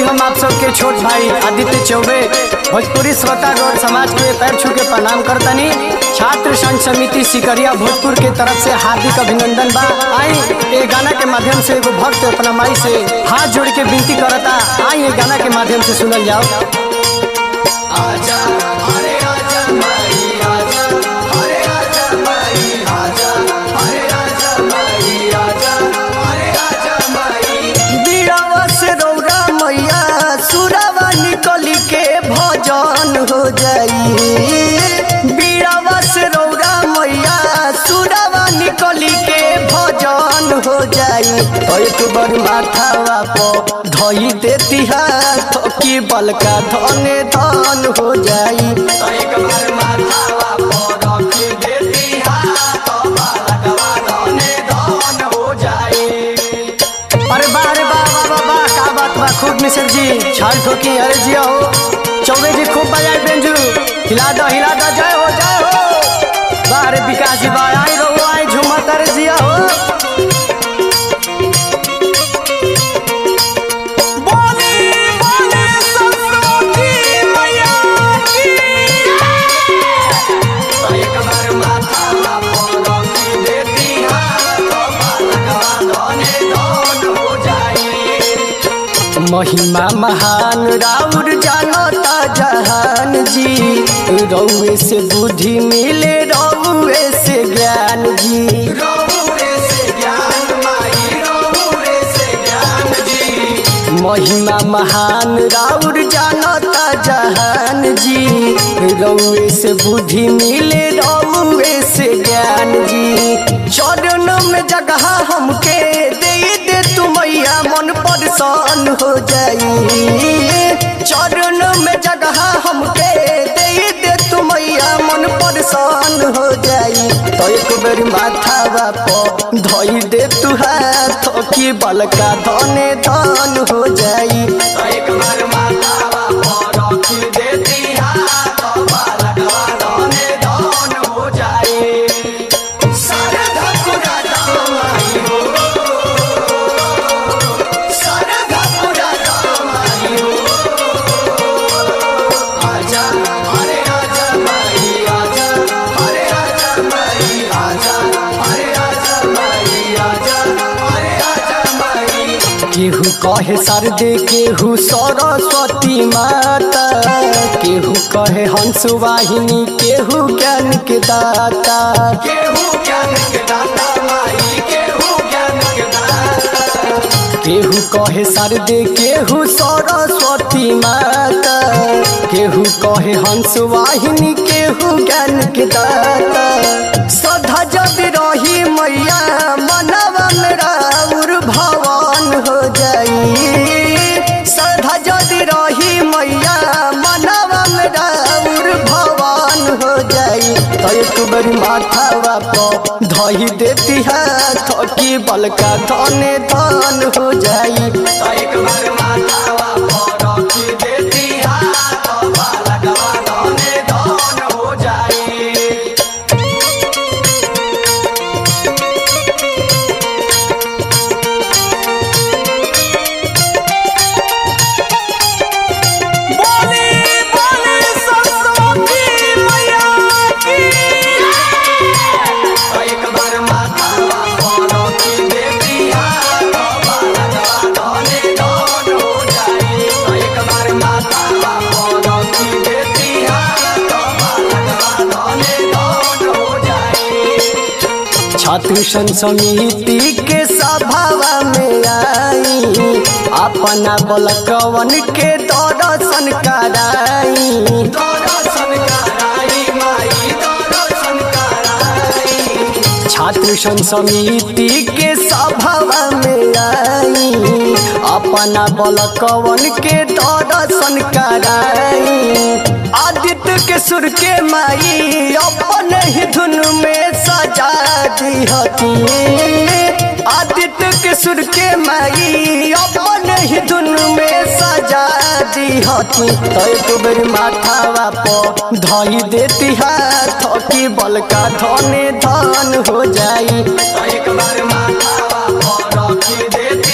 हम आप सबके छोट भाई आदित्य चौबे भोजपुरी श्रोता गौर समाज के पैर छू के प्रणाम करतनी छात्र संघ समिति सिकरिया भोजपुर के तरफ से हार्दिक अभिनंदन बा आई ये गाना के माध्यम से एगो भक्त अपना माई से हाथ जोड़ के विनती करता आई ये गाना के माध्यम से सुनल जाओ आजा अरे आजा माई आजा अरे आजा माई आजा अरे आजा माई आजा अरे आजा माई बीड़ावा से रौरा मैया सुरावा निकली के भजन हो जाई बीड़ावा से रौरा मैया सुरावा निकली के भजन हो जाई एक बार माथावा पर धई देती हाथ की बलका धने धन हो जाई एक बार माथावा पर रखी देती हाथ बलकवा धने धन हो जाई अरे वाह अरे वाह वाह वाह वाह का बात बा खूब मिसर जी छाल ठोकी अरे जिया हो चौबे जी खूब बजाए बेंजू हिला दो हिला दो जय हो जय हो वाह अरे विकास जी वाह आई रहो आई झूमत अरे जिया हो बोली बोली सरस्वती मैया की एक बार माथा रखी देती हाथ बालकवा धने धन हो जाई महिमा महान राउर जानता जहान जी रौए से बुद्धि मिले रौए से ज्ञान जी रौए से ज्ञान माई रौए से ज्ञान जी महिमा महान राउर जानता जहान जी रौए से बुद्धि मिले रौए से ज्ञान जी चरण में जगह हमके दे दे तू मैया मन परेशान हो जाई चरण में जगह हमके दे दे तू मैया मन परेशान हो जाई तो एक बेर माथा पर धोई दे तू हाथ की बलका धने धन हो जाई तो एक बार माथा पर रखी देती हाथ बलकवा धने धन हो जाई सारे धकुरा दामाई हो सारे धकुरा दामाई हो आजा अरे आजा माई आजा अरे आजा माई आजा अरे आजा माई आजा अरे आजा माई केहू कहे सरदे केहू सरस्वती माता केहू कहे हंस वाहिनी केहू ज्ञान के दाता केहू ज्ञान के दाता माई केहू ज्ञान के दाता केहू कहे सरदे केहू सरस्वती माता केहू कहे हंस वाहिनी केहू ज्ञान के दाता सदा जब रही मैया मनवा मेरा उर भवन हो जाई सदा जदि रही मैया मनवा मेरा उर भवन हो जाई तो एक बार माथावा पर धई देती हाथ की बलका धने धन हो जाई तो एक बार माथावा पर रखी देती हाथ बलकवा धने धन हो जाई बोली बोली सरस्वती मैया की एक बार माथा पर की देती हाथ बालकवा धने धन हो जाई एक बार माथा पर की देती हाथ बालकवा धने धन हो जाई छात्र संघ समिति के सभावा में आई अपना बलकवन के दर्शन कराई दर्शन कराई माई दर्शन कराई छात्र संघ समिति के सभावा में आई अपना बलकवन के दर्शन कराई आदित्य के सुर के माई अपन ही धुन में सजा दी हती आदित्य के सुर के माई अपन ही धुन में सजा दी हती तो एक बेर माथावा पर धई देती हाथ की बलका धने धन हो जाई तो एक बार माथावा पर रखी देती